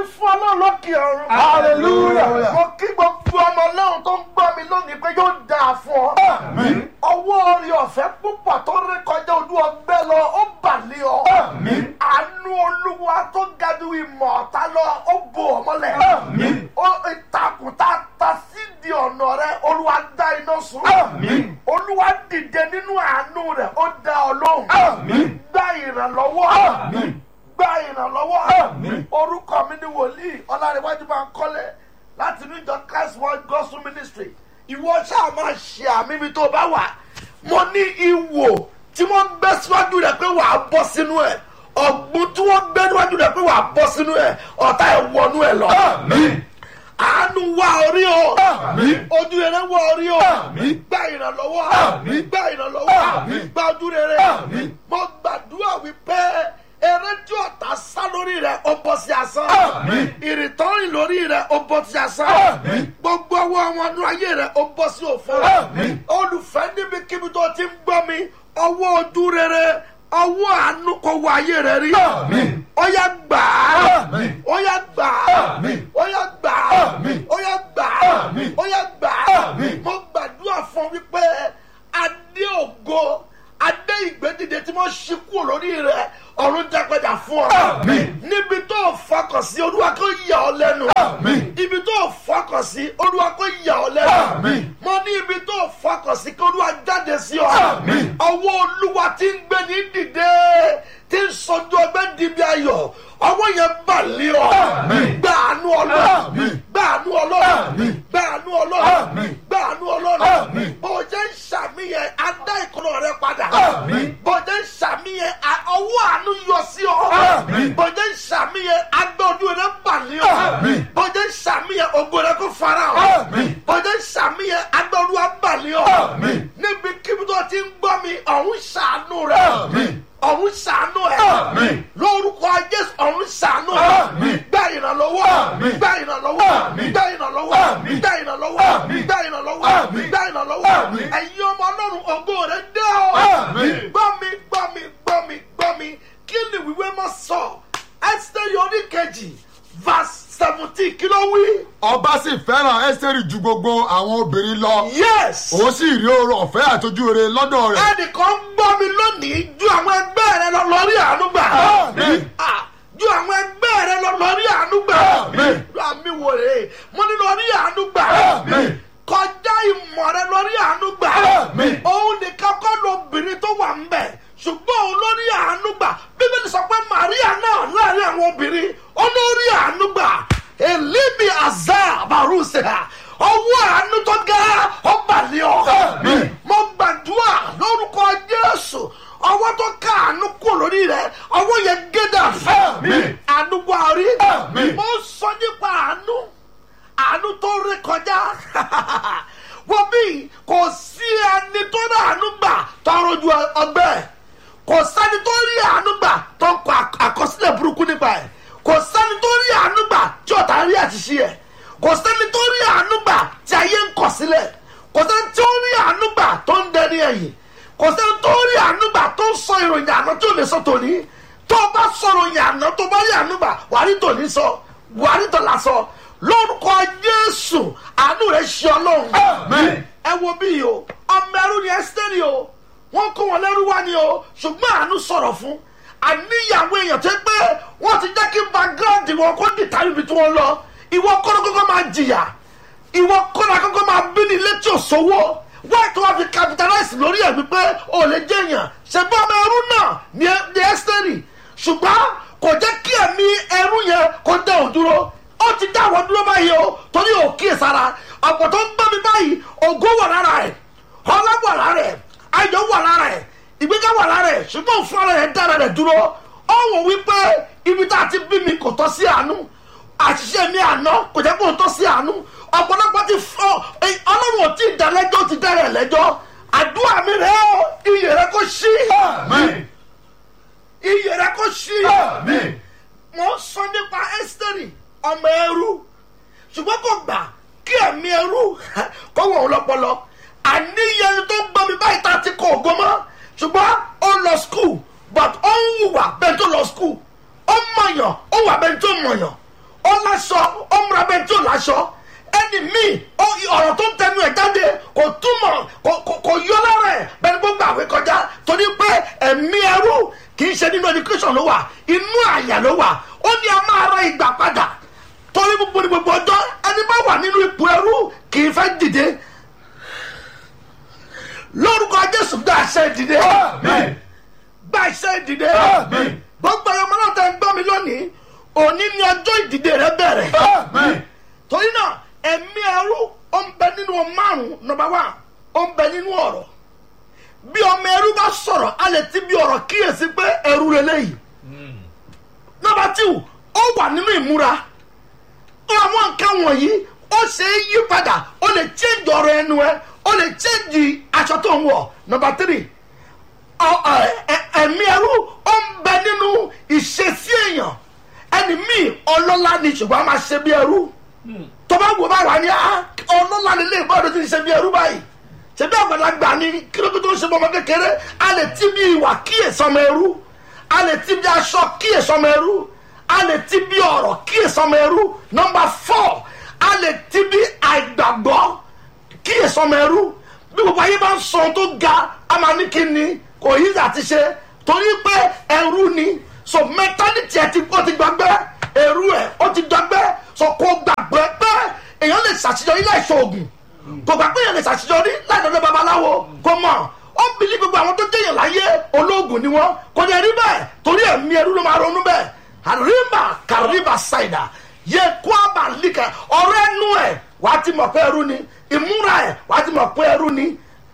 fún ọlọ́run lókè ọ̀run. Hallelujah. mo kí gbogbo ọmọ ọlọ́run tó ń gbọ́ mi lónìí pé yóò dáa fún ọ. Àmín. ọwọ́ orí ọ̀fẹ́ púpọ̀ tó rí kọjá ojú ọgbẹ́ lọ ó bà lé ọ. Àmín. àánú olúwa tó ga ju ìmọ̀ ọ̀tá lọ ó bò ọ mọ́lẹ̀. Àmín. ó ìtàkùn tá a ta sídìí ọ̀nà rẹ olúwa dá iná sun. Àmín. olúwa dìde nínú àánú rẹ ó dá ọ lóhùn. Àmín. gba ìrànlọ́wọ́. Àmín. gba ìrànlọ́wọ́. Àmín. orúkọ mi ni wòlíì ọlárẹ̀wájú máa ń kọ́lé láti ní ìjọ christ world gospel ministry ìwọ ṣáà máa ṣe àmì ibi tó bá wà mo ní ìwò tí wọ́n gbé síwájú rẹ̀ pé wàá bọ́ sínú ẹ̀ ọ̀gbun tí wọ́n gbé níwájú rẹ̀ pé wàá bọ́ sínú ẹ̀ ọ̀tá ẹ̀ wọnú ẹ̀ lọ. Àmín. àánú wá orí o Àmín. ojú rere wá orí o Àmín. gba ìrànlọ́wọ́ Àmín. gba ìrànlọ́wọ́ Àmín. gba ojú rere Àmín. mo gbàdúrà wípé eré tí ọ̀tá sá lórí rẹ̀ ó bọ́ sí asán Àmín. ìrìntọ́rìn lórí rẹ̀ ó bọ́ sí asán Àmín. gbogbo ọwọ́ àwọn ọdún ayé rẹ̀ ó bọ́ sí òfò Àmín. olùfẹ́ níbikíbi tó ti ń gbọ́ mi ọwọ́ ojú rere ọwọ́ àánú kò wọ ayé rẹ̀ rí Àmín. ó yá gbà á Àmín. ó yá gbà á Àmín. ó yá gbà á Àmín. ó yá gbà á Àmín. ó yá gbà á Àmín. mo gbàdúrà fún wípé adé ògo adé ìgbédìde tí wọ́n ṣí kúrò lórí rẹ̀ ọ̀run jágbẹ́jà fún ọ. Àmín. níbi tó o fọkàn sí olúwa kò yà ọ lẹ́nu. Àmín. ibi tó o fọkàn sí olúwa kò yà ọ lẹ́nu. Àmín. mo ní ibi tó o fọkàn sí kí olúwa jáde sí ọ. Àmín. ọwọ́ olúwa ti ń gbé ní dìde tí ń sọjú ọgbẹ́ dìbí ayọ̀ ọwọ́ yẹn bà lé ọ. Àmín. gbàánú ọlọ́run Àmín. gbàánú ọlọ́run Àmín. gbàánú ọlọ́run Àmín. gbàánú ọlọ́run Àmín. bó o jẹ́ ń ṣàmìyẹn adá ìkọlọ rẹ padà Àmín. bó o jẹ́ ń ṣàmìyẹn a- ọwọ́ àánú yọ sí ọ Àmín. bó o jẹ́ ń ṣàmìyẹn agbẹ́ ojú rẹ bà lé ọ Àmín. bó o jẹ́ ń ṣàmìyẹn ògo rẹ kó fara ọ Àmín. bó o jẹ́ ń ṣàmìyẹn agbẹ́ olúwa bà lé ọ Àmín. níbi kíbi tó ti ń gbọ́ mi ọ̀hún ṣàánú rẹ Àmín. ọ̀hún ṣàánú ẹ̀ Àmín. lórúkọ jésù ọ̀hún ṣàánú ẹ̀ Àmín. gbá ìrànlọ́wọ́ Àmín. gbá ìrànlọ́wọ́ Àmín. gbá ìrànlọ́wọ́ Àmín. gbá ìrànlọ́wọ́ Àmín. gbá ìrànlọ́wọ́ Àmín. gbá ìrànlọ́wọ́ Àmín. ẹ̀yin ọmọ ọlọ́run ògo rẹ̀ dé o Àmín. gbọ́ mi gbọ́ mi gbọ́ mi gbọ́ mi kí ni wíwé mọ́ sọ ẹ́sítẹ́rì oníkejì verse seventeen kí ló wí. ọba sì fẹ́ràn ẹ́sítẹ́rì ju gbogbo àwọn obìnrin lọ yes òun sì rí oore ọ̀fẹ́ àtọ́jú rere lọ́dọ̀ rẹ̀ ẹnìkan gbọ́ mi lónìí ju àwọn ẹgbẹ́ rẹ lọ lórí àánú gbà. Àmín. Ah, ju àwọn ẹgbẹ́ rẹ lọ lórí àánú gbà. Àmín. àmì wò rè é mo ní lórí àánú gbà. Àmín. kọjá ìmọ̀ rẹ lórí àánú gbà. Àmín. òun nìkan kọ́ lóbìnrin tó wà ń bẹ̀ ṣùgbọ́n òun lórí àánú gbà bíbélì sọ pé Màríà náà láàrin àwọn obìnrin ó lórí àánú gbà èlíbi àzá àbárùsẹ̀ ọwọ́ àánú tó ga ọba ní ọ Àmín. mo gbàdúrà lórúkọ jésù ọwọ́ tó ká àánú kú lórí rẹ ọwọ́ yẹn gédà fẹ́ Àmín. àánú buhari Àmín. mo sọ nípa àánú àánú tó rí kọjá wọ́n bí kò sí ẹni tó rí àánú gbà tọrọ ju ọgbẹ́ kò sẹ́ni tó rí àánú gbà tó ń kọ àk- àkọsílẹ̀ burúkú nípa ẹ̀ kò sẹ́ni tó rí àánú gbà tí ọ̀tá rí àṣìṣe ẹ̀ kò sẹ́ni tó rí àánú gbà tí ayé ń kọ̀ sílẹ̀ kò sẹ́ni tó rí àánú gbà tó ń dẹni ẹ̀yìn kò sẹ́ni tó rí àánú gbà tó ń sọ ìròyìn àná tí ò lè sọ tòní tó o bá sọ̀rọ̀ ìròyìn àná tó bá rí àánú gbà wàá rí tòní sọ wàá rí tòlá sọ lórúkọ jésù àánú rẹ̀ ṣe ọlọ́run Àmín. ẹ wo bí yìí o ọmọ ẹrú ni ẹsítẹ́rì o wọ́n kó wọn lẹ́rú wá ni o ṣùgbọ́n àánú sọ̀rọ̀ fún àníyàwó èèyàn tó pé wọ́n ti jẹ́ kí background wọn kó dìtà níbi tí wọ́n lọ ìwọ kọ́nà kọ́kọ́ máa jìyà ìwọ kọ́nà kọ́kọ́ máa bí ní ilé tí ò sówó wọ́n tó wá fi capitalize lórí ẹ̀ wípé ò lè jẹ́ èèyàn ṣègbọ́n ọmọ ẹrú náà ni ẹ- ni ẹsítẹ́rì ṣùgbọ́n kò jẹ́ kí ẹ̀mí ẹrú yẹn kó dá òun dúró ó ti dá àwọn dúró báyìí o torí ò kíyèsára ọ̀pọ̀ tó ń gbọ́ mi báyìí ògo wà lára ẹ̀ ọlá wà lára ẹ̀ ayọ̀ wà lára ẹ̀ ìgbéga wà lára ẹ̀ ṣùgbọ́n òun fúnra rẹ̀ dára rẹ̀ dúró ó wò wípé ibi tá a ti bí mi kò tọ́ sí àánú àṣìṣe mi àná kò jẹ́ kó tọ́ sí àánú ọ̀pọ̀lọpọ̀ ti fọ́ ọlọ́run ò tí ì dá lẹ́jọ́ ó ti dá rẹ̀ lẹ́jọ́ àdúrà mi rẹ̀ ó iyè rẹ̀ kó ṣí Àmín. iyè rẹ̀ kó ṣí Àmín. mo ń sọ nípa ẹ́sítẹ́rì ọmọ ẹrú ṣùgbọ́n kò gbà kí ẹ̀mí ẹrú kó wọ̀ ọ́ lọ́pọlọ àníyẹ ẹni tó ń gbọ́ mi báyìí tá a ti kọ ògo mọ́ ṣùgbọ́n ó lọ skul but ó ń hùwà bẹ́ẹ̀ tó lọ skul ó mọ̀yàn ó wà bẹ́ẹ̀ tó mọ̀yàn ó láṣọ ó múra bẹ́ẹ̀ tí ò láṣọ ẹni míì ó- ọ̀rọ̀ tó ń tẹnu ẹ̀ jáde kò túmọ̀ kò kò- kò yọ lára ẹ̀ bẹ́ẹ̀ ni gbogbo àwẹ̀ kọjá torí pé ẹ̀mí ẹrú kì í ṣe nínú education ló wà inú àyà ló wà ó ní a máa ra ìgbà padà torí gbogbo ní gbogbo ọjọ́ ẹni bá wà nínú ipò ẹrú kì í fẹ́ dìde lórúkọ jésù gba àṣẹ ìdìde Amen. gba àṣẹ ìdìde Amen. gbogbo ẹ̀yọ́ ọmọ náà tẹ̀ ń gbọ́ mi lónìí òní ni ọjọ́ ìdìde rẹ bẹ̀rẹ̀ Amen. torí náà ẹ̀mí ẹrú ó ń bẹ nínú márùn nọmba wá ó ń bẹ nínú ọ̀rọ̀ bí ọmọ ẹrú bá sọ̀rọ̀ a lè ti bí ọ̀rọ̀ kíyèsí pé ẹrú lélẹ́yìí nọmba tíw ó wà nínú ìmúra àwọn nǹkan wọ̀nyí ó ṣe é yí padà ó lè change ọ̀rọ̀ ẹnu ẹ ó lè change aṣọ tó ń wọ̀ nọmba tírì ọ- ọ- ẹ- ẹ̀mí ẹrú ó ń bẹ nínú ìṣesí èèyàn ẹni míì ọlọ́lá ni ṣùgbọ́n a máa ṣe bí ẹrú tó bá wò báyìí wá ní á ọlọ́lá ni lè bọ́ọ̀dọ̀ tí ń ṣe bí ẹrú báyìí ṣebí àgbàlagbà ni kílódé tó ń ṣe bọ́mọ kékeré a lè ti bí ìwà kíyèsọmọ ẹrú a lè ti bí aṣọ kíyèsọmọ ẹrú a lè ti bí ọ̀rọ̀ kíyèsọmọ ẹrú nọmba fọ́ a lè ti bí àìgbàgbọ́ kíyèsọmọ ẹrú bí gbogbo ayé bá ń sọ ohun tó ga a máa ní kí ni kò yí àti ṣe torí pé ẹrú ni so mẹtálítì ẹ ti ó ti gbàgbẹ́ ẹrú ẹ ó ti gbàgbẹ́ so kò gbàgbẹ́ pé èèyàn lè ṣàṣeyọrí láì ṣoògùn kò gbà pé èèyàn lè ṣàṣeyọrí láì lọ́dọ̀ babaláwo kò mọ̀ ó ń bìlí gbogbo àwọn tó jẹ́yàn láyé olóògùn ni wọ́n kò ní ẹrí bẹ́ẹ̀ torí ẹ̀mí ẹrú ló máa ronú bẹ́ẹ̀ àríbà kàríbà ṣàìdà yẹ kó àbà líkà ọ̀rọ̀ ẹnu ẹ̀ wàá ti mọ̀ pé ẹrú ni ìmúra ẹ̀ wàá ti mọ̀ pé ẹrú ni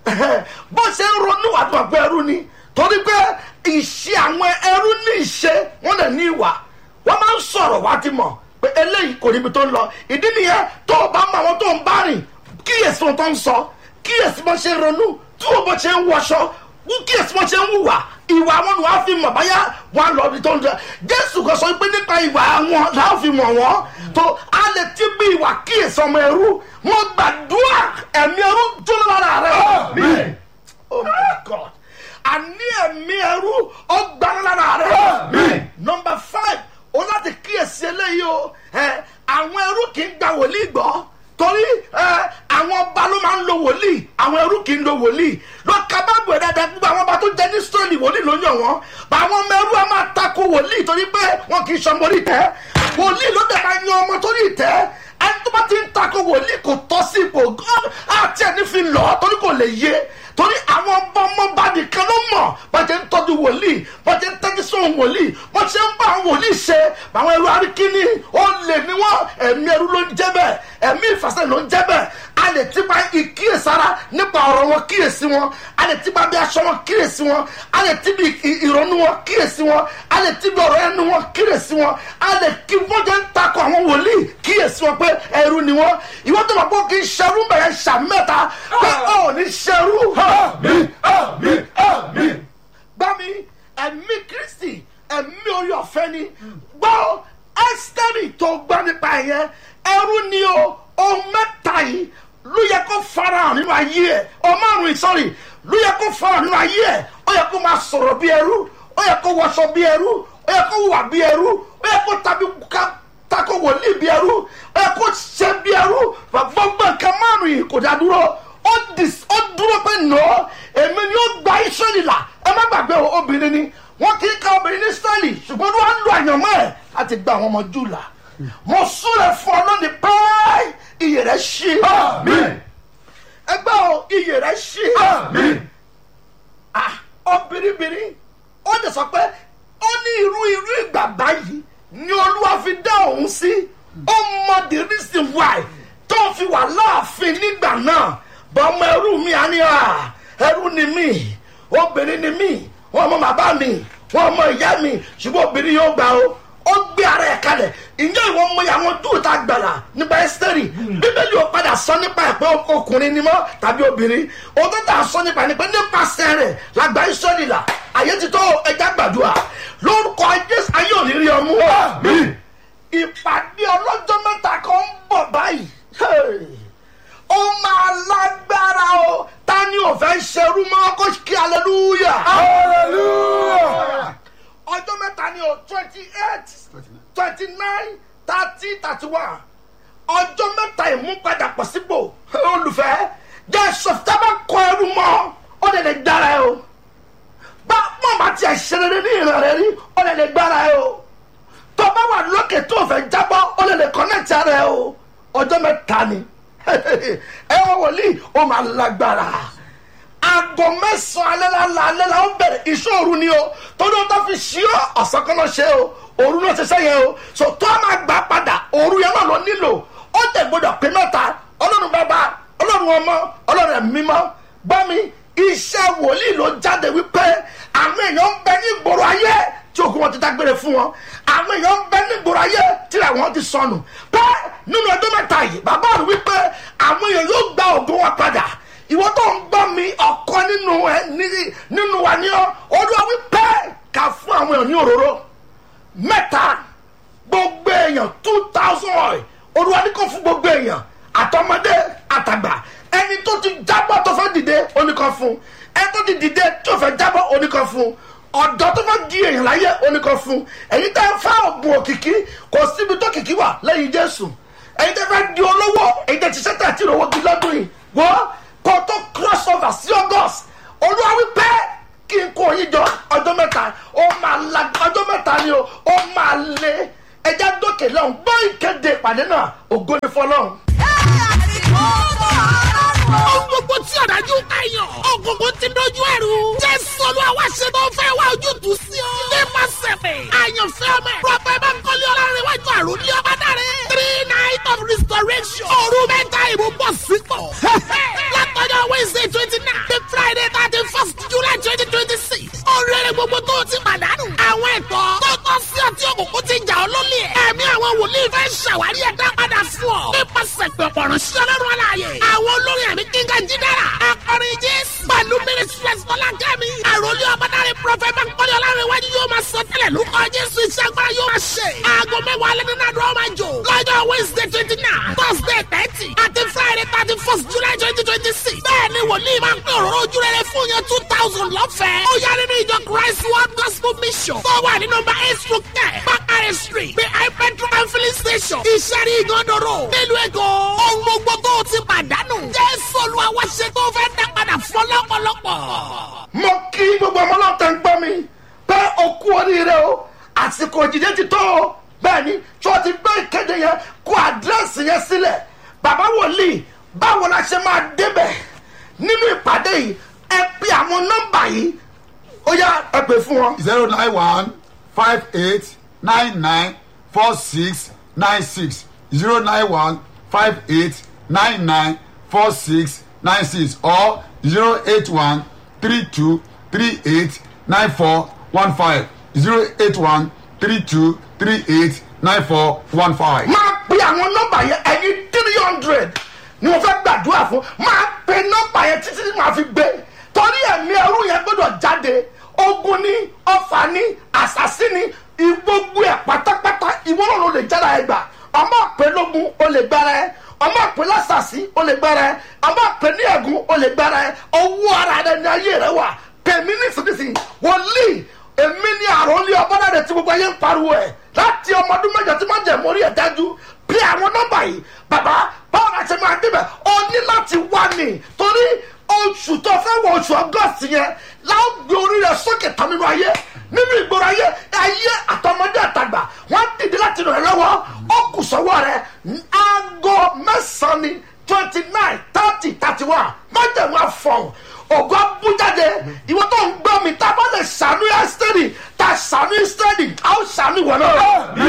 bó ṣe ń ronú wàá ti mọ̀ pé ẹrú ni torí pé ìṣe àwọn ẹrú ní ìṣe wọn lè ní ìwà wọn máa ń sọ̀rọ̀ wàá ti mọ̀ pé eléyìí kò níbi tó ń lọ ìdí nìyẹn tó o bá mọ àwọn tó ń bá rìn kíyèsí wọn tó ń sọ kíyèsí bó ṣe ń ronú tí wọn bó ṣe ń wọṣọ wọ́n kíyèsí bó ṣe ń hùwà ìwà wọn ni wọ́n á fi mọ̀ báyà wọn lọ ibi tó ń jẹ jésù kan sọ pé nípa ìwà wọn làá fi mọ̀ wọ́n tó a lè ti bí ìwà kíyèsí ọmọ ẹrú mo gbàdúrà ẹ̀mí ẹrú dúró lára rẹ. Amen. oh my god àní ẹ̀mí ẹrú ọgbà lára rẹ. Amen. nọmba five o láti kíyèsí eléyìí o ẹ àwọn ẹrú kì í gba wòlíì gbọ́ torí ẹ àwọn ọba ló máa ń lo wòlíì àwọn ẹrú kì í lo wòlíì lọ́ka báàbò ẹ̀ dáadáa gbogbo àwọn ọba tó jẹ́ ní sọ́ọ̀lì wòlíì ló yàn wọ́n bá àwọn ọmọ ẹrú a máa tako wòlíì torí pé wọn kì í sọ mórí tẹ́ wòlíì ló dẹ̀ máa yan ọmọ torí tẹ́ ẹni tó bá ti ń tako wòlíì kò tọ́ sí ipò àti ẹni fi lọ torí kò lè yé torí àwọn ọba ọmọọba nìkan ló mọ̀ bá jẹ́ ń tọ́jú wòlíì bá jẹ́ ń tẹ́jú sóhun wòlíì bá ṣe ń bá àwọn wòlíì ṣe àwọn ẹrú arikini ó lè ní wọn ẹ̀mí ẹrú ló ń jẹ́ bẹ́ẹ̀ ẹ̀mí ìfàsẹ́ ló ń jẹ́ bẹ́ẹ̀ a lè ti pa ìkíyèsára nípa ọ̀rọ̀ wọn kíyèsí wọn a lè ti pa bí aṣọ wọn kíyèsí wọn a lè ti bí ì- ìrònú wọn kíyèsí wọn a lè ti bí ọ̀rọ̀ ẹnu wọn kíyèsí wọn a lè kí wọ́n jẹ́ ń takò àwọn wòlíì kíyèsí wọn pé ẹrú ni wọn ìwọ́n tó máa gbọ́ kí n ṣerú bẹ̀rẹ̀ ṣàmẹ́ta pé ọ̀ ní ṣerú Amen. Amen. Amen. gbọ́ mi ẹ̀mí kristi ẹ̀mí orí ọ̀fẹ́ ni gbọ́ ẹ́sítẹ́rì tó gbọ́ nípa yẹn ẹrú ni o ohun mẹ́ta yìí ló yẹ kó farahàn nínú ayé ẹ̀ ọmọrùn ìsọ̀rì ló yẹ kó farahàn nínú ayé ẹ̀ ó yẹ kó máa sọ̀rọ̀ bí ẹrú ó yẹ kó wọṣọ bí ẹrú ó yẹ kó wà bí ẹrú ó yẹ kó tàbí ká tako wòlíì bí ẹrú ó yẹ kó ṣe bí ẹrú gbogbo nǹkan márùn yìí kò dá dúró ó dis- ó dúró pé nọ èmi ni ó gba israẹli là ẹ má gbàgbé o obìnrin ni wọn kì í ka obìnrin ní israẹli ṣùgbọ́n ló wá ń lo àyànmọ́ ẹ̀ láti gba àwọn ọmọ jù là mo súnlẹ̀ fún ọ lónìí pẹ́ iyè rẹ̀ ṣí Amen. ẹgbẹ́ o iyè rẹ̀ ṣí Amen. ah obìnrin ó lè sọ pé ó ní irú irú ìgbà báyìí ni olúwa fi dá òun sí ó mọ the reason why tó fi wà láàfin nígbà náà bọ́mọ ẹrú mi á ní à ẹrú ni mí obìnrin ni mí wọn mọ bàbá mi wọn mọ ìyá mi ṣùgbọ́n obìnrin yóò gbà ó ó gbé ara ẹ̀ kalẹ̀ ìyá ìwọ mọ àwọn dúró tá a gbàlà nípa ẹ́sítẹ́rì bíbélì ò padà sọ nípa ẹ̀ pé ọkùnrin ni mọ́ tàbí obìnrin òótọ́ tá a sọ nípa ẹ̀ ni pé nípasẹ̀ rẹ̀ làgbà ìsọ̀lì là àyè ti tó ẹja gbàdúrà lórúkọ jésù ayé ò ní rí ọmú Amen. ìpàdé ọlọ́jọ́ mẹ́ta kan ń bọ̀ báyìí Hey! ó máa lágbára o ta ni ò fẹ́ ṣerú mọ́ kó kí hallelujah Hallelujah. ọjọ́ mẹ́ta ni o twenty eight twenty nine thirty thirty one ọjọ́ mẹ́ta ìmúpadà pọ̀ sípò olùfẹ́ jẹ́ sọ̀tà bá kọ ẹrú mọ́ ó lè lè dára ẹ o bá mọ̀ bá tiẹ̀ ṣe rere ní ìran rẹ rí ó lè lè gbára ẹ o tó bá wà lókè tó fẹ́ jábọ́ ó lè lè kọ́nẹ́tì ara ẹ o ọjọ́ mẹ́ta ni ẹ wọ́n wòlíì ó máa lágbára aago mẹ́sàn-án alẹ́ la alẹ́ la ó bẹ̀rẹ̀ ìṣòro ni o torí o tó fi ṣí ọ ọ̀sán kan náà ṣe o òru náà ṣe sẹ́yìn o so tó a máa gbà padà òru yẹn náà lọ nílò ó tẹ̀ gbọdọ̀ pé mẹ́ta ọlọ́run bàbá ọlọ́run ọmọ ọlọ́run ẹ̀mí mímọ́ gbọ́ mi iṣẹ́ wòlíì ló jáde wípé àwọn èèyàn ń bẹ ní ìgboro ayé tí òkú wọn ti dágbére fún wọn àwọn èèyàn ń bẹ ní ìgboro ayé tí àwọn ti sọnù pé nínú ọdún mẹ́ta yìí bàbá rẹ̀ wípé àwọn èèyàn yóò gba ògo wọn padà ìwọ tó ń gbọ́ mi ọ̀kan nínú ẹ nínú wa ní ọ olúwa wípé ká fún àwọn èèyàn ní òróró mẹ́ta gbogbo èèyàn two thousand oil olúwa ní kò fún gbogbo èèyàn àtọmọdé àtàgbà ẹni tó ti jábọ́ tó fẹ́ dìde oníkan fún ẹni tó ti dìde tó fẹ́ jábọ́ oníkan fún ọ̀dọ́ tó fẹ́ di èèyàn láyé oníkan fún ẹ̀yin tẹ́ ń fa ògùn òkìkí kò síbi tó kìkí wà lẹ́yìn jésù ẹ̀yin tẹ́ fẹ́ di olówó ẹ̀yin tẹ́ ti ṣẹ́tẹ̀ àti ìrọ̀wọ́ di lọ́dún yìí wọ́n kó tó cross over sí august olúwa wípé kí n kó yín jọ ọjọ́ mẹ́ta ó máa la ọjọ́ mẹ́ta ni o ó máa lé ẹja dókè lọ́hùn gbọ́ ìkéde ìpàdé náà ògo ni fọlọ́hùn. Ohun gbogbo tí ọ̀dájú kàyàn. Ògùnkùn ti dojú ẹ̀rù. Jésù Olúwa wá ṣe tó fẹ́ wá ojútùú sí ọ. Nípa sẹ̀fẹ̀. Àyànfẹ́ ọmọ ẹ̀. Prọfẹ̀ Bánkọ́lé Ọlárẹ̀wájú àrùn ní ọba dáre. Three night of restoration. Òru mẹ́ta ìbò bọ̀ sípò. Látọjọ́ Wednesday twenty nine. The Friday thirty first July twenty twenty six. Oríire gbogbo tó o ti pàdánù. Àwọn ẹ̀tọ́ tó tọ́ sí ọtí òkùnkùn ti jà ọ́ lólè. Ẹ̀mí àwọn wòlíì fẹ́ ṣàwárí ẹ̀dá padà fún ọ. Nípasẹ̀ pẹ̀pọ̀ ránṣẹ́ lọ́rùn aláàyè. Àwọn olórin àmì kíngà jídára. Akọrin Jésù. Pẹ̀lú Mínísírẹ́sì Fọlákẹ́mi. Àròlé ọmọdáre Prọfẹ̀ Bánkọ́lé Ọlárẹ̀wájú yóò máa sọ tẹ́lẹ̀ lórúkọ Jésù iṣẹ́ agbára yóò máa ṣe. Aago mẹ́wàá alẹ́ nínú àdúrà máa jò. Lọ́jọ́ Wednesday twenty nine, Thursday thirty, àti Friday thirty first July twenty twenty six. Bẹ́ẹ̀ni wòlíì máa ń pín òróró ojú rere fún yẹn two thousand lọ́fẹ̀ẹ́. Ó yá nínú ìjọ Christ World Gospel Mission. Tó wà ní nọmba eight through ten, Bakare Street, behind petrol and filling station. Ìṣẹ́rí ìgànnàró. Nílùú Èkó, ohun gbogbo tó o ti pàdánù. Jésù Olúwa wá ṣe tó fẹ́ dá padà fún lọ́pọ̀lọpọ̀. mo kí gbogbo ọmọ náà tẹ̀ ń gbọ́ mi pé o kú oríire o àsìkò ìdíje ti tó o bẹ́ẹ̀ ni tí wọ́n ti gbé ìkéde yẹn kó àdírẹ́sì yẹn sílẹ̀ bàbá wòlíì báwo la ṣe máa débẹ̀ nínú ìpàdé yìí ẹ pe àwọn nọ́mbà yìí ó yá ẹ pè fún wọn. zero nine one five eight nine nine four six nine six zero nine one five eight nine nine four six nine six or zero eight one three two three eight nine four one five zero eight one three two three eight nine four one five. máa pe àwọn nọ́mbà yẹn ẹ̀yin three hundred ni mo fẹ́ gbàdúrà fún máa pe nọ́mbà yẹn títí tí màá fi gbé torí ẹ̀mí ẹrú yẹn gbọ́dọ̀ jáde ogun ní ọfà ní àṣàsí ní gbogbo ẹ̀ pátápátá ìwọ náà ló lè jára ẹ gbà ọmọ pé lógun ó lè gbára ẹ ọmọ pé lásàsí ó lè gbára ẹ ọmọ pé ní ẹ̀gún ó lè gbára ẹ owó ara rẹ ní ayé rẹ wà pèmí nísinsìnyí wòlíì èmi ní àròlé ọbọdàdẹ tí gbogbo ayé ń pariwo ẹ láti ọmọ ọdún mẹjọ tí máa jẹ mórí ẹ dájú bí àwọn nọmba yìí bàbá báwo la ṣe máa débẹ̀ ó ní láti wá ní torí oṣù tó fẹ́ wọ oṣù august yẹn láwọn gbé orí rẹ sókè tán nínú ayé nínú ìgboro ayé ayé àtọmọdé àtàgbà wọn dìde láti ràn ẹ lọ́wọ́ ó kù sọ́wọ́ rẹ aago mẹ́sàn-án ni twenty nine thirty thirty one májèmú àfọ̀hún ògo abújáde ìwọ tó ń gbọ́ mi tá a bá lè ṣàánú ẹ́sítẹ́rì tá a ṣàánú ẹ́sítẹ́rì a ó ṣàánú ìwọ náà.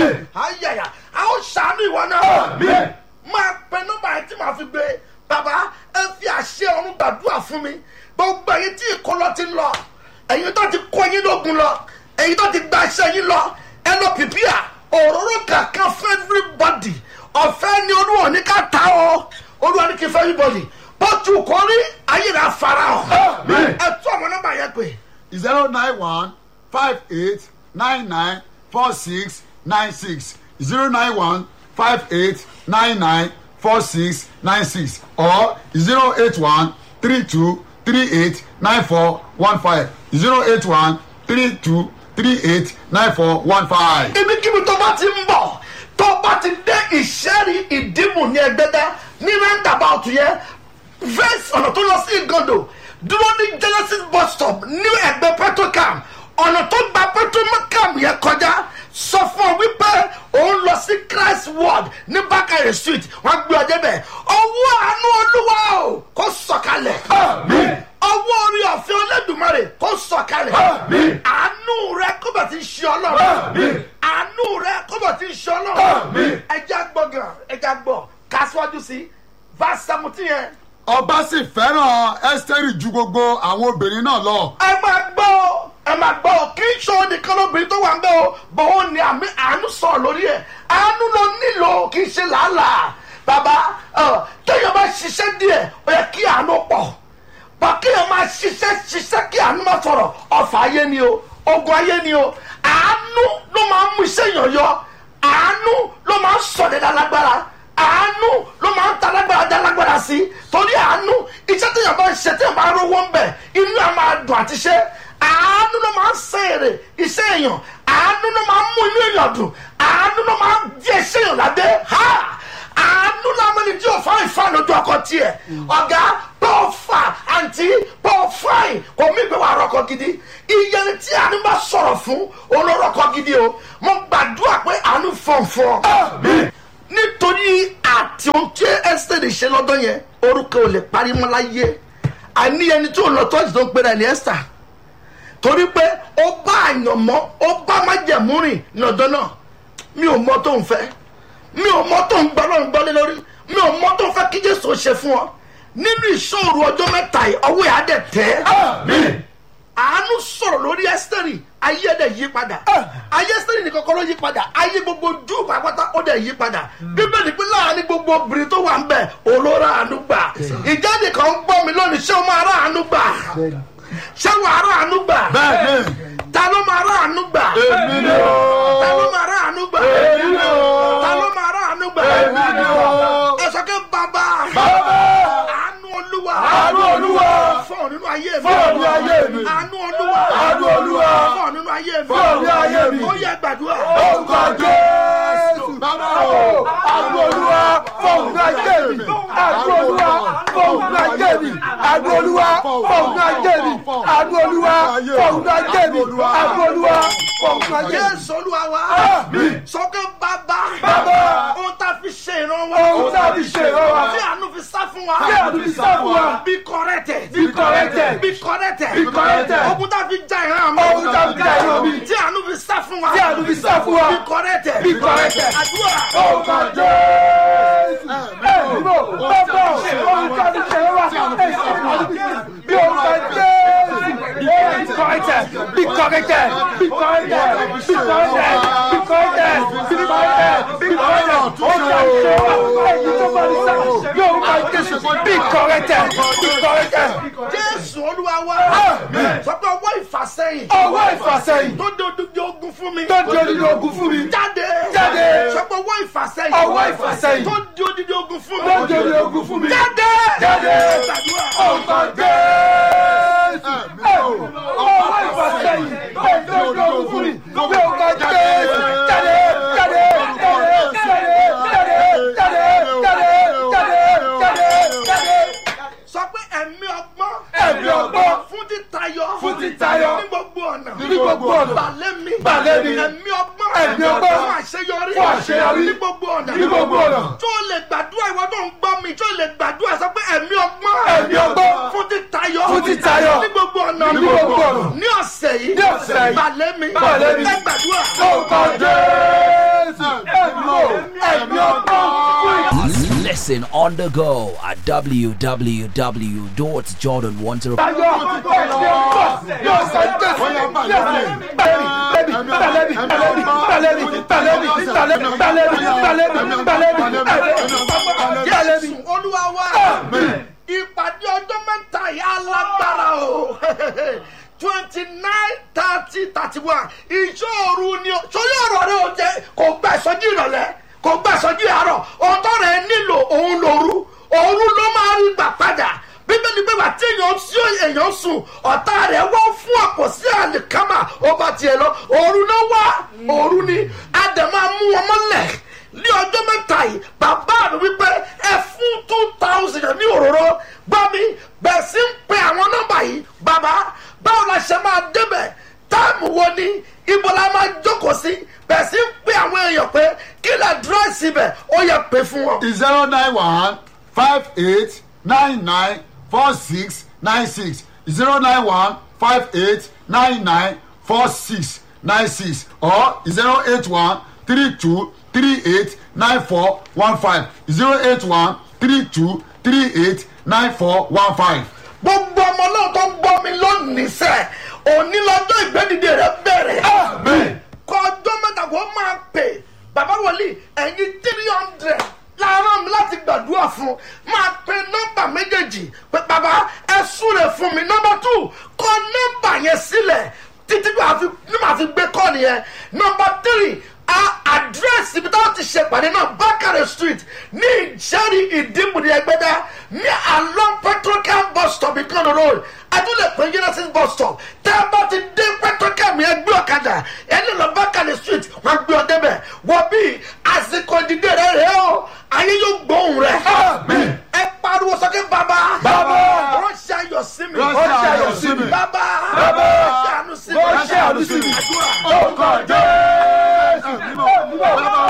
ayẹyẹ a ó ṣàánú ìwọ náà. máa pe nọ́mbà yẹn tí màá fi gbé bàbá ẹ fi àṣẹ ọ̀run gbàdúrà fún mi gbogbo ẹ̀yin tí ìkọlọ ti ń lọ ẹ̀yin tó ti kó yín lógun lọ ẹ̀yin tó ti gba iṣẹ́ yín lọ ẹ lọ pìpìà òróró kankan fún everybody ọ̀fẹ́ ni olúwa ní ká ta ọ́ olúwa ní kí fẹ́ everybody bọ́tù kọ́rí ayé rẹ̀ afárá ọ̀ ẹ tún àwọn nọ́mbà yẹn pé zero nine one five eight nine nine four six nine six zero nine one five eight nine nine four six nine six or zero eight one three two three eight nine four one five zero eight one three two three eight nine four one five. ibikíbi tó bá ti ń bọ̀ tó bá ti dé ìṣẹ́rí ìdìmú ní ẹgbẹ́dá ní roundabout yẹn verse ọ̀nà tó lọ sí ìgàndò dúró ní genesis bus stop ní ẹgbẹ́ petrocam ọ̀nà tó gba petrocam yẹn kọjá sọ fún ọ wípé òun lọ sí christ ward ní bákàrẹ̀ street wọ́n gbé ọjọ́ bẹ̀ ọwọ́ àánú olúwa o kò sọ̀kalẹ̀ ọwọ́ orí ọ̀fẹ́ olódùmarè kò sọ̀kalẹ̀ àánú rẹ kó bẹ̀ ti ṣe ọlọ́run àánú rẹ kó bẹ̀ ti ṣe ọlọ́run ẹja gbọ́ gan ẹja gbọ́ kásíwájú sí verse seventeen yẹn ọba sì fẹ́ràn ẹ́sítẹ́rì ju gbogbo àwọn obìnrin náà lọ. ẹ máa gbọ́ ọ ẹ máa gbọ́ ọ kì í ṣe òun nìkan lóbìnrin tó wà ń bẹ́ o bọ̀ ó ní àmì àánú sọ̀rọ̀ lórí ẹ̀ àánú ló nílò kì í ṣe làálàá bàbá ọ téèyàn bá ṣiṣẹ́ díẹ̀ ó yẹ kí àánú pọ̀ bọ̀ kéèyàn máa ṣiṣẹ́ ṣiṣẹ́ kí àánú má sọ̀rọ̀ ọ̀fà ayé ni o ogun ayé ni o àánú ló máa ń mú iṣẹ́ yàn yọ àánú ló máa ń sọ̀dẹ̀dà lágbára àánú ló máa ń ta lágbára dá lágbára sí torí àánú iṣẹ́ téèyàn bá ń ṣe téèyàn bá rówó ń bẹ̀ inú ẹ̀ máa dùn àti ṣe àánú ló máa ń ṣe èrè iṣẹ́ èèyàn àánú ló máa ń mú inú èèyàn dùn àánú ló máa ń di iṣẹ́ èèyàn ládé ha àánú làwọn ẹni tí ò fáwọn ìfáàn lójú ọkọ tiẹ̀ ọ̀gá bọ́ fà àǹtí bọ́ fáìn kò mí ìgbé wa rọkọ gidi iye ni tí àánú bá sọ̀rọ̀ fún olórọkọ gidi o mo gbàdúrà pé àánú fọ̀nfọ̀n nítorí àti ohun tí esther ṣe lọ́dọ̀ yẹn orúkọ ò lè parí mọ́ láyé àní ẹni tí ò lọ tọ́jú tó ń pera ẹni esther torí pé ó bá àyànmọ́ ó bá májẹ̀mú rìn lọ́dọ̀ náà mi ò mọ tó ń fẹ́ mi ò mọ tó ń gbọ́ lọ́run gbọ́lé lórí mi ò mọ tó ń fẹ́ kí jésù ṣe fún ọ nínú ìṣòro ọjọ́ mẹ́ta yìí ọwọ́ yà á dẹ̀ tẹ́ àánú sọ̀rọ̀ lórí ẹ́sítẹ́rì ayé ẹ̀dẹ̀ yí padà ayé ẹ́sítẹ́rì nìkan kọ́ ló yí padà ayé gbogbo jù pàápàá ó dẹ̀ yí padà bíbélì pé láàrin gbogbo obìnrin tó wà ń bẹ̀ olóra àánú gbà ìjáde kan ń gbọ́ mi lónìí ṣé o máa rà àánú gbà ṣé wàá rà àánú gbà bẹ́ẹ̀ni ta ló máa rà àánú gbà èmi ni o ta ló máa rà àánú gbà èmi ni o ta ló máa rà àánú gbà èmi ni o ẹ sọ pé bàbá bàbá àánú olúwa àánú olúwa fọ̀ nínú ayé mi fọ̀ nínú ayé mi. àánú olúwa Àánú Olúwa. fọ̀ nínú ayé mi Fọ̀ nínú ayé mi. ó yẹ gbàdúrà orúkọ jésù bàbá o àánú olúwa fọ̀hún náà jẹ́ mi àánú olúwa fọ̀hún náà jẹ́ mi àánú olúwa fọ̀hún náà jẹ́ mi àánú olúwa fọ̀hún náà jẹ́ mi àánú olúwa fọ̀hún náà jẹ́ mi. jésù olúwa wa sọ pé bàbá Bàbá. ohun tá a fi ṣe ìrànwọ́ ohun tá a fi ṣe ìrànwọ́ tí àánú fi sá fún wa Tí àánú fi sá fún wa. be corrected Be corrected. be corrected Be corrected. ogun tá a fi já ìran mi Ogun tá a fi já ìran mi. tí àánú fi sá fún wa Tí àánú fi sá fún wa. be corrected Be corrected. àdúrà orúkọ jésù ẹ̀mí mọ̀ bàbá ohun tá a fi ṣe ìrànwọ́ bí orúkọ jésù. Be corrected. Be corrected. Be corrected. Be corrected. Be corrected. Be corrected. Be corrected. Ó ṣe èyí tó bá ní sá. Yóò máa Jésù. Be corrected. Be corrected. jésù olúwa wa sọ pé ọwọ́ ìfàsẹ́yìn Ọwọ́ ìfàsẹ́yìn tó dé odidi ogun fún mi tó di odidi ogun fún mi. jáde Jáde. sọ pé ọwọ́ ìfàsẹ́yìn Ọwọ́ ìfàsẹ́yìn tó di odidi ogun fún mi tó di odidi ogun fún mi. jáde Jáde. gbàdúrà Orúkọ Jésù. Ọwọ́ ìfàsẹ́yìn tó di odidi ogun fún mi. Orúkọ Jésù. Jáde. Jáde. Jáde. Jáde. Jáde. Jáde. Jáde. Jáde. Jáde. Jáde. sọ pé ẹ̀mí ọgbọ́n Ẹ̀mí ọgbọ́n. fún títayọ Fún títayọ. ní gbogbo ọ̀nà Ní gbogbo ọ̀nà. balẹ̀ mi Balẹ̀ mi. ẹ̀mí ọgbọ́n Ẹ̀mí ọgbọ́n. fún àṣeyọrí Fún àṣeyọrí. ní gbogbo ọ̀nà Ní gbogbo ọ̀nà. tó lè gbàdúrà ìwọ tó ń gbọ́ mi tó lè gbàdúrà sọ pé ẹ̀mí ọgbọ́n Ẹ̀mí ọgbọ́n. fún títayọ Fún títayọ. ní gbogbo ọ̀nà Ní gbogbo ọ̀nà. ní ọ̀sẹ̀ yìí Ní ọ̀sẹ̀ yìí. balẹ̀ mi Balẹ̀ mi. ẹ gbàdúrà Orúkọ Jésù. Ẹ̀mí o. Ẹ̀mí ọgbọ́n. Listen on the go at www.jordan105. jésù olúwa wa ìpàdé ọjọ́ mẹ́ta yìí alágbára o twenty nine thirty thirty one ìṣòro ni o sórí ọ̀rọ̀ rẹ o jẹ kò gbà ìsọjí ìrọ̀lẹ́ kò gbà ìsọjí àárọ̀ ọ̀tọ̀ rẹ nílò òun lòru òru ló máa rí gbà padà bíbélì pé wà tí èèyàn sí èèyàn sùn ọ̀tá rẹ̀ wọ́n fún ọ̀pọ̀ sí àlìkámà ó bá tiẹ̀ lọ òru ló wá òru ni àdàmà mú wọn mọ́lẹ̀ ní ọjọ́ mẹ́ta yìí bàbá mi wípé ẹ fún two thousand ní òróró gbọ́ mi bẹ̀ẹ̀ sí ń pe àwọn nọ́mbà yìí bàbá báwo la ṣe máa débẹ̀ táàmù wo ni ibo la máa jókòó sí bẹ̀ẹ̀ sí ń pe àwọn èèyàn pé kí lè dúró síbẹ̀ ó yẹ pé fún wọn. zero nine one five eight nine nine four six nine six zero nine one five eight nine nine four six nine six or zero eight one three two three eight nine four one five zero eight one three two three eight nine four one five. gbogbo ọmọ náà tó ń gbọ́ mi lónìí sẹ́ òní lọ́jọ́ ìgbẹ́dìde rẹ̀ bẹ̀rẹ̀. Amen. kọjọ́ mẹ́ta kó máa pè bàbá wòlíì ẹ̀yin three hundred láàárọ̀ mi láti gbàdúrà fún máa pe nọ́mbà méjèèjì pé bàbá ẹ súre fún mi nọ́mbà two kọ nọ́mbà yẹn sílẹ̀ títí bí màá fi ní màá fi gbé kọ́ nìyẹn nọ́mbà three a àdírẹ́sì ibi táwọn ti ṣe pàdé náà bákàrẹ̀ street ní ìjẹ́rìí ìdìbòdì ẹgbẹ́dá ní along petrocam bus stop ìkànnì road adúlẹ̀ pé genesis bus stop tẹ́ ẹ bá ti dé petrocam yẹn gbé ọ̀kadà ẹni lọ bákàrẹ̀ street wọ́n gbé ọ débẹ̀ wọ́n bí àsìkò ìdílé rẹ̀ rẹ̀ o ayé yóò gbóhùn rẹ̀ Amen. ẹ pariwo sókè bàbá Bàbá. ránṣẹ́ ayọ̀ sí mi Ránṣẹ́ ayọ̀ sí mi. bàbá Bàbá. ránṣẹ́ àánú sí mi Ránṣẹ́ àánú sí mi. àdúrà Orúkọ Jésù.